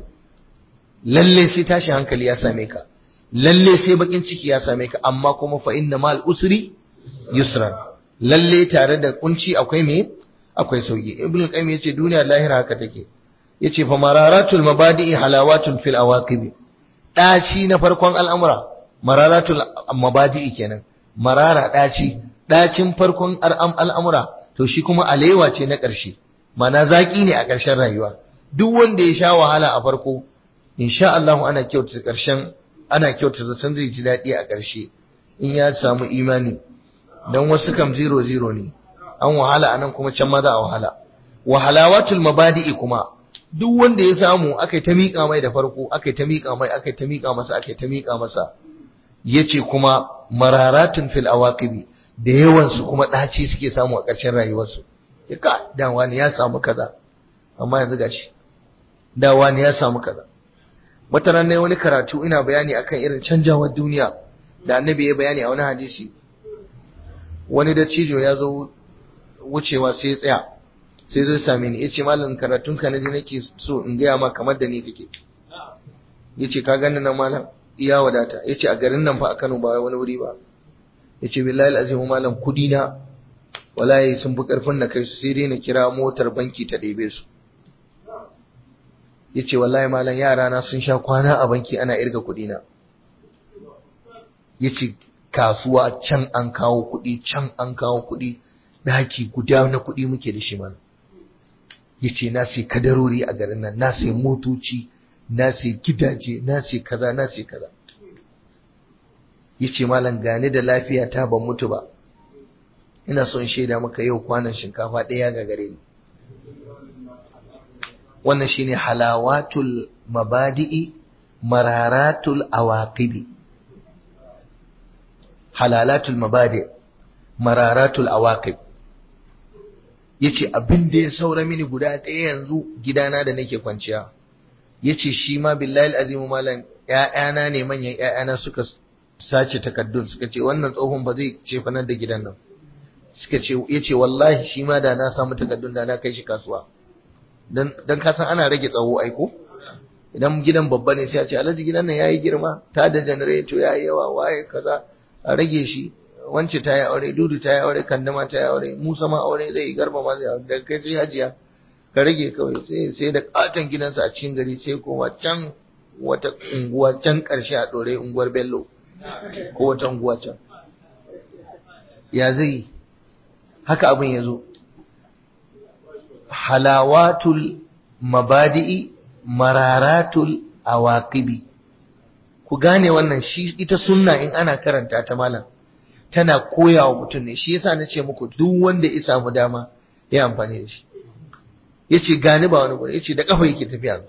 [SPEAKER 1] lalle sai tashi hankali ya same ka lalle sai bakin ciki ya same ka amma kuma fa inna mal usri yusran lalle tare da kunci akwai me akwai sauki ibnu qayyim yace duniya lahira haka take yace fa mararatul mabadi'i halawatun fil awaqib daci na farkon al'amura mararatul mabadi'i kenan marara daci dacin farkon al'amura to shi kuma alewa ce na ƙarshe mana zaki ne a ƙarshen rayuwa duk wanda ya sha wahala a farko insha Allah ana kyautata ƙarshen ana kyautata zaton zai ji daɗi a ƙarshe in ya samu imani dan wasu kam zero zero ne an wahala anan kuma can ma za a wahala wahalawatul mabadi'i kuma duk wanda ya samu akai ta miƙa mai da farko akai ta miƙa mai akai ta miƙa masa akai ta miƙa masa yace kuma mararatun fil awaqibi da yawan su kuma daci suke samu a ƙarshen rayuwarsu ka dan wani ya samu kaza amma yanzu gashi da wani ya samu kaza wata ran wani karatu ina bayani akan irin canjawar duniya da annabi ya bayani a wani hadisi wani da cijo ya zo wucewa sai ya tsaya sai zai same ni yace malam karatun ka naji nake so in gaya ma kamar da ni kake yace ka gani nan malam iya wadata yace a garin nan fa a Kano ba wani wuri ba yace billahi alazim malam kudi na wallahi sun fi karfin na kai su sai dai na kira motar banki ta ɗebe su yace wallahi malam yara na sun sha kwana a banki ana irga kudi na yace kasuwa can an kawo kudi can an kawo kudi daki guda na kudi muke da shi mana yace na sai kadarori a garin nan na sai motoci na sai gidaje na sai kaza na sai kaza yace malam gane da lafiya ta ban mutu ba ina son shaida maka yau kwanan shinkafa ɗaya ga gare ni wannan shine halawatul mabadi'i mararatul awaqibi halalatul mabadi mararatul awaqib yace abin da ya saura mini guda ɗaya yanzu gidana da nake kwanciya yace shi ma billahi azimu malam ƴaƴana ne manyan ƴaƴana suka sace takaddun suka ce wannan tsohon ba zai ce fa nan da gidan nan suka ce yace wallahi shi ma da na samu takaddun da na kai shi kasuwa dan dan ka san ana rage tsawo aiko idan gidan babba ne sai a ce alhaji gidan nan yayi girma ta da janareto yayi yawa waye kaza a rage shi wance ta yi aure dudu ta yi aure kandama ta yi aure musa ma aure zai yi garba ma zai aure daga kai sai hajiya ka rage kawai sai sai da katon gidansa a cikin gari sai koma can wata unguwa can karshe a dore unguwar bello ko wata unguwa can ya zai haka abin ya zo halawatul mabadi'i mararatul awaqibi ku gane wannan shi ita sunna in ana karanta ta malam tana koya wa mutum ne shi yasa nace muku duk wanda ya samu dama ya amfani da shi yace gani ba wani gure yace da kafa yake tafiya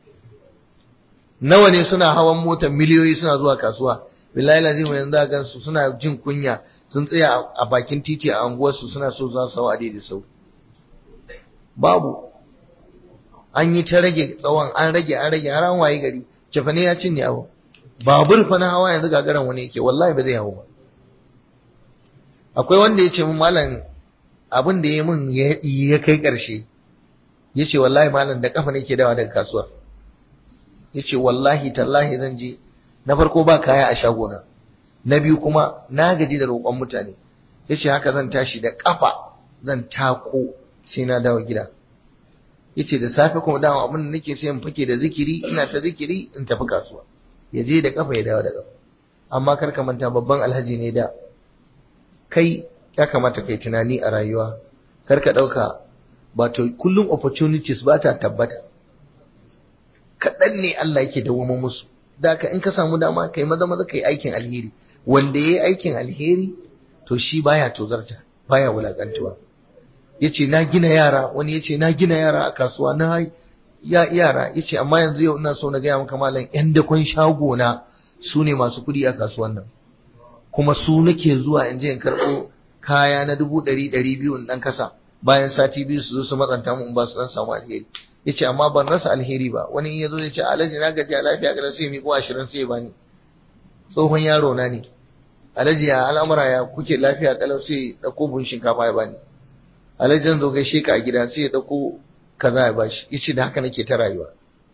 [SPEAKER 1] nawa ne suna hawan mota miliyoyi suna zuwa kasuwa billahi lazim yanzu za gansu suna jin kunya sun tsaya a bakin titi a anguwarsu suna so za su hawa da sau babu an yi ta rage tsawon an rage an rage har an waye gari cefane ya cinye abu babur fa na hawa yanzu gagaran wani yake wallahi ba zai hawo ba akwai wanda ya ce min malam abin da ya min ya kai karshe ya ce wallahi malam da kafa nake dawa daga kasuwar ya ce wallahi tallahi zan je na farko ba kaya a shagona na biyu kuma na gaji da roƙon mutane ya ce haka zan tashi da kafa zan tako sai na dawo gida yace da safe kuma dama abin da nake sai in fake da zikiri ina ta zikiri in tafi kasuwa ya je da kafa ya dawo da kafa amma kar ka manta babban alhaji ne da kai ya kamata kai tunani a rayuwa kar ka dauka ba to kullum opportunities ba ta tabbata kaɗan ne Allah yake dawoma musu da ka in ka samu dama kai maza maza kai aikin alheri wanda yayi aikin alheri to shi baya tozarta baya wulakantuwa yace na gina yara wani yace na gina yara a kasuwa na ya yara yace amma yanzu yau ina so na gaya maka malam yan dakon shago na su ne masu kuɗi a kasuwan nan kuma su nake zuwa in je in karɓo kaya na dubu ɗari ɗari biyu in ɗan kasa bayan sati biyu su zo su matsanta mu in ba su ɗan samu alheri yace amma ban rasa alheri ba wani in ya zo ya ce alhaji na gaji a lafiya ga sai mi ko ashirin sai ba ni tsohon yaro na ne alhaji ya al'amura ya kuke lafiya kalau sai ɗauko bun shinkafa ya bani alhajin zo gaishe ka a gida sai ya dauko kaza ya bashi yace da haka nake ta rayuwa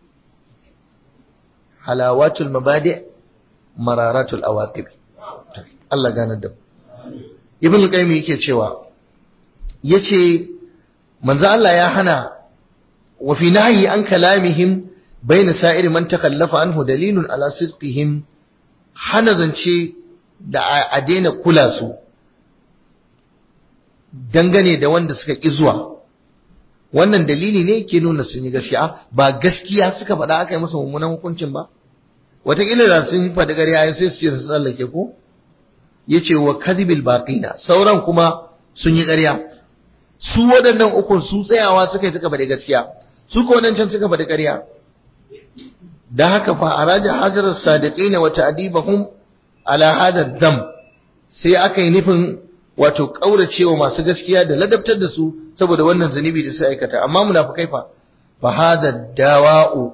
[SPEAKER 1] halawatul mabadi mararatul awaqib Allah gane da Ibn Qayyim yake cewa yace manzo Allah ya hana wa fi nahyi an kalamihim bayna sa'ir man takallafa anhu dalilun ala sidqihim hana zance da a daina kula su dangane da wanda suka ƙi zuwa wannan dalili ne ke nuna sun yi gaskiya ba gaskiya suka faɗa aka yi masa mummunan hukuncin ba wataƙila da sun yi faɗi ƙarya sai su ce su tsallake ko ya ce wa kadhibil baqina sauran kuma sun yi ƙarya su waɗannan ukun su tsayawa suka yi suka faɗi gaskiya su ko can suka faɗi ƙarya da haka fa araja hajar sadiqina wa ta'dibahum ala hada dam sai aka yi nufin wato kauracewa masu gaskiya da ladabtar da su saboda wannan zunubi da su aikata amma munafikai fa fa hadha dawa'u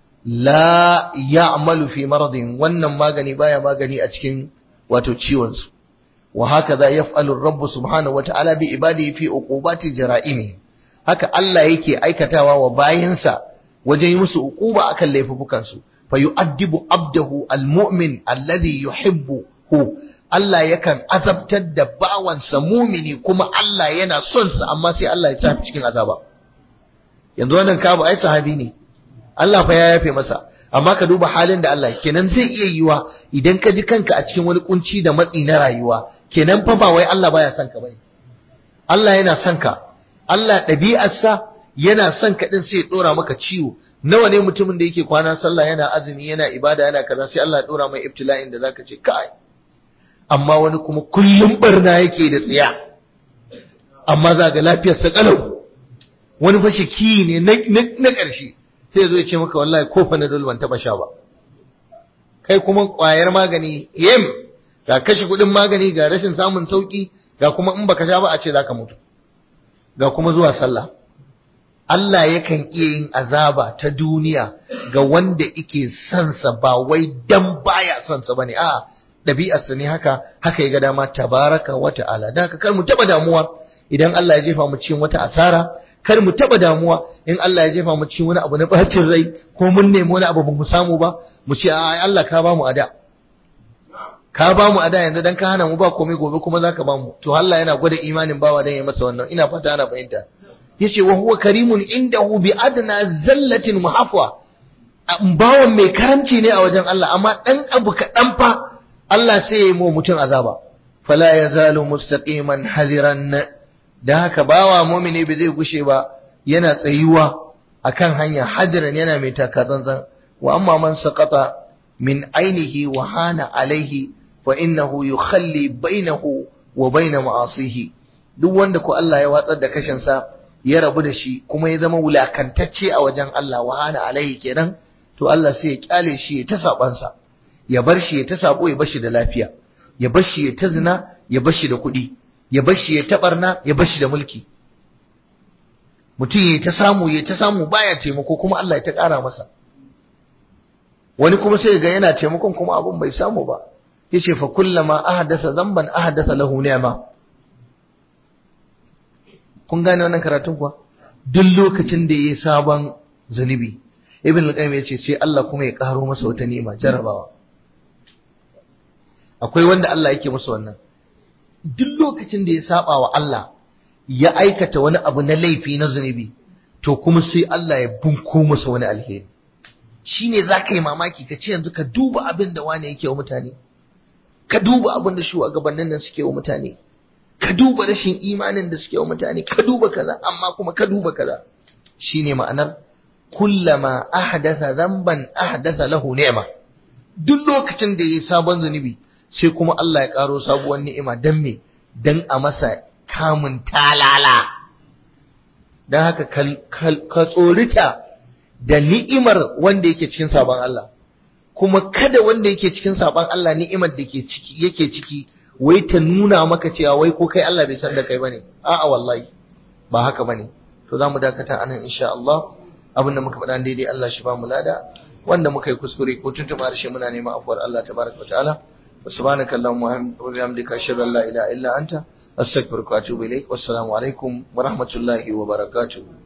[SPEAKER 1] la ya'malu fi maradin wannan magani baya magani a cikin wato ciwon su wa hakaza yaf'alu ar-rabb subhanahu wa ta'ala bi ibadihi fi uqubati jara'imi haka Allah yake aikatawa wa bayinsa wajen yi musu uquba akan laifukan su fa yu'addibu abdahu al-mu'min alladhi yuhibbuhu Allah yakan azabtar da bawansa mumini kuma Allah yana son sa amma sai Allah ya tafi cikin azaba yanzu wannan kabu ai sahabi ne Allah fa ya yafe masa amma ka duba halin da Allah kenan zai iya yiwa idan ka ji kanka a cikin wani kunci da matsi na rayuwa kenan fa ba wai Allah baya son ka bane Allah yana son ka Allah ɗabi'arsa yana son ka din sai ya dora maka ciwo nawa ne mutumin da yake kwana sallah yana azumi yana ibada yana kaza sai Allah ya dora mai ibtila'in da zaka ce kai amma wani kuma kullum barna yake da tsiya amma za ga lafiyar sa kalau wani fa shiki ne na ƙarshe sai ya zo ya ce maka wallahi ko fa na ban taba sha ba kai kuma ƙwayar magani yem ga kashe kuɗin magani ga rashin samun sauki ga kuma in baka sha ba a ce zaka mutu ga kuma zuwa sallah Allah yakan iya yin azaba ta duniya ga wanda yake sansa ba wai dan baya sansa bane a'a ɗabi'arsa ne haka haka ya ga dama tabaraka wa ta'ala da haka kar mu taɓa damuwa idan Allah ya jefa mu cikin wata asara kar mu taba damuwa in Allah ya jefa mu cikin wani abu na bacin rai ko mun nemi wani abu ba mu samu ba mu ce a Allah ka ba mu ada ka ba mu ada yanzu dan ka hana mu ba komai gobe kuma zaka ba mu to Allah yana gwada imanin bawa dan ya masa wannan ina fata ana fahimta yace wa huwa karimun indahu bi adna zallatin muhafwa bawan mai karamci ne a wajen Allah amma dan abu kaɗan fa Allah sai ya yi mu mutum azaba fala yazalu mustaqiman hadiran da haka bawa mumini bai zai gushe ba yana tsayuwa akan hanya hadiran yana mai taka tsantsan wa amma man saqata min ainihi wa hana alaihi fa innahu yukhalli bainahu wa baina ma'asihi duk wanda ko Allah ya watsar da kashin sa ya rabu da shi kuma ya zama wulakantacce a wajen Allah wa hana alaihi kenan to Allah sai ya kyale shi ya ta saban sa ya bar shi ya ta sabo ya bar shi da lafiya ya bar shi ya ta zina ya bar shi da kuɗi ya bar shi ya ta barna ya bar shi da mulki mutum ya ta samu ya ta samu baya taimako kuma Allah ya ta ƙara masa wani kuma sai ga yana taimakon kuma abun bai samu ba yace fa kullama ahdasa dhanban ahdasa lahu ni'ma kun gane wannan karatun kuwa duk lokacin da yayi sabon zunubi ibn al-qayyim yace sai Allah kuma ya karo masa wata ni'ima jarabawa akwai wanda Allah yake musu wannan duk lokacin da ya saba wa Allah ya aikata wani abu na laifi na zunubi to kuma sai Allah ya bunko masa wani alheri shine za ka yi mamaki ka ce yanzu ka duba abin da wane yake wa mutane ka duba abin da shugabannin nan suke wa mutane ka duba rashin imanin da suke wa mutane ka duba kaza amma kuma ka duba kaza shine ma'anar kullama ahdatha dhanban ahdatha lahu ni'ma duk lokacin da yayi sabon zunubi sai kuma Allah ya karo sabuwar ni'ima dan me dan a masa kamun talala dan haka ka tsorita da ni'imar wanda yake cikin sabon Allah kuma kada wanda yake cikin sabon Allah ni'imar da ke ciki yake ciki wai ta nuna maka cewa wai ko kai Allah bai san da kai bane a'a wallahi ba haka bane to zamu dakata anan insha Allah abinda muka faɗa daidai Allah shi ba mu lada wanda muka yi kuskure ko tuntuɓa harshe muna neman afuwar Allah tabaraka wa ta'ala wa subhanaka allahumma wa bihamdika ashhadu an la ilaha illa anta astaghfiruka wa atubu ilaik wassalamu alaikum wa rahmatullahi wa barakatuh